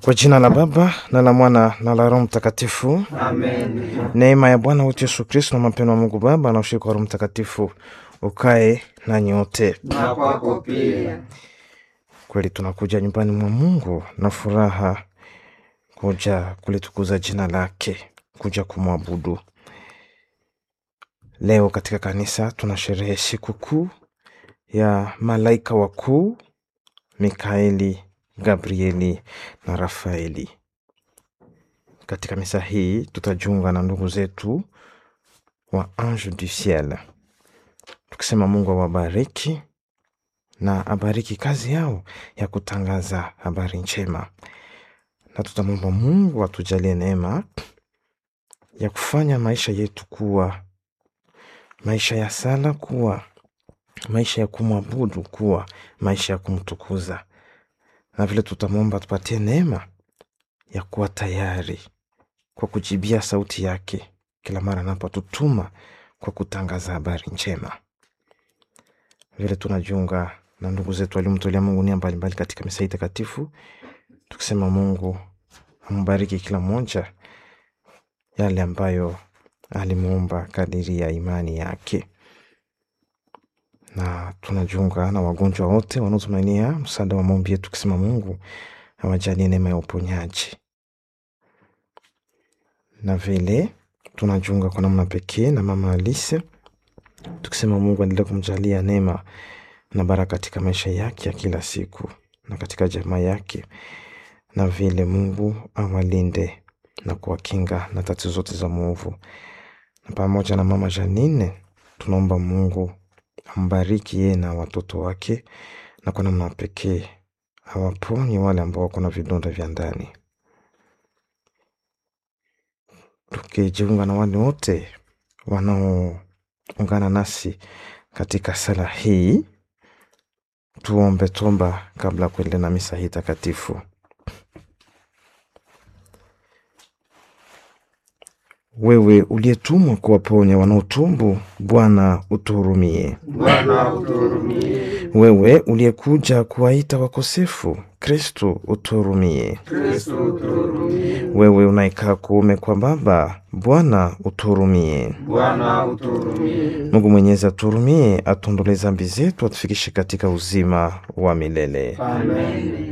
Kwa jina la Baba na la Mwana na la Roho Mtakatifu. Amen. Neema ya Bwana wetu Yesu Kristo na mapendo ya Mungu Baba na ushirika wa Roho Mtakatifu ukae na nyote. Na kwako pia. Kweli tunakuja nyumbani mwa Mungu na furaha, kuja kulitukuza jina lake, kuja kumwabudu. Leo katika kanisa tunasherehe siku kuu ya malaika wakuu Mikaeli, Gabrieli na Rafaeli. Katika misa hii tutajiunga na ndugu zetu wa Ange du Ciel, tukisema Mungu awabariki na abariki kazi yao ya kutangaza habari njema, na tutamwomba Mungu atujalie neema ya kufanya maisha yetu kuwa maisha ya sala, kuwa maisha ya kumwabudu, kuwa maisha ya kumtukuza, na vile tutamwomba tupatie neema ya kuwa tayari kwa kujibia sauti yake kila mara anapotutuma kwa kutangaza habari njema. Vile tunajiunga na ndugu zetu waliomtolea Mungu nia mbalimbali katika misa hii takatifu, tukisema Mungu ambariki kila mmoja yale ambayo alimuomba kadiri ya imani yake, na tunajiunga na wagonjwa wote wanaotumainia msaada wa maombi yetu, tukisema Mungu awajalie neema ya uponyaji, na vile tunajiunga kwa namna pekee na mama Alise, tukisema Mungu aendelee kumjalia neema na baraka katika maisha yake ya kila siku na katika jamaa yake, na vile Mungu awalinde na kuwakinga na tatizo zote za mwovu. Na pamoja na mama Janine tunaomba Mungu ambariki yeye na watoto wake, na kwa namna pekee awaponye wale ambao wako na vidonda vya ndani, tukijiunga na wale wote wanaoungana nasi katika sala hii. Tuombe tomba kabla ya kuendelea na misa hii takatifu. Wewe uliyetumwa kuwaponya wanaotumbu, Bwana utuhurumie. Bwana uturumie. Wewe uliyekuja kuwaita wakosefu, Kristo utuhurumie. Kristo uturumie. Wewe unayekaa kuume kwa Baba, Bwana utuhurumie. Bwana uturumie. Mungu Mwenyezi atuhurumie, atuondolee dhambi zetu, atufikishe katika uzima wa milele. Amen.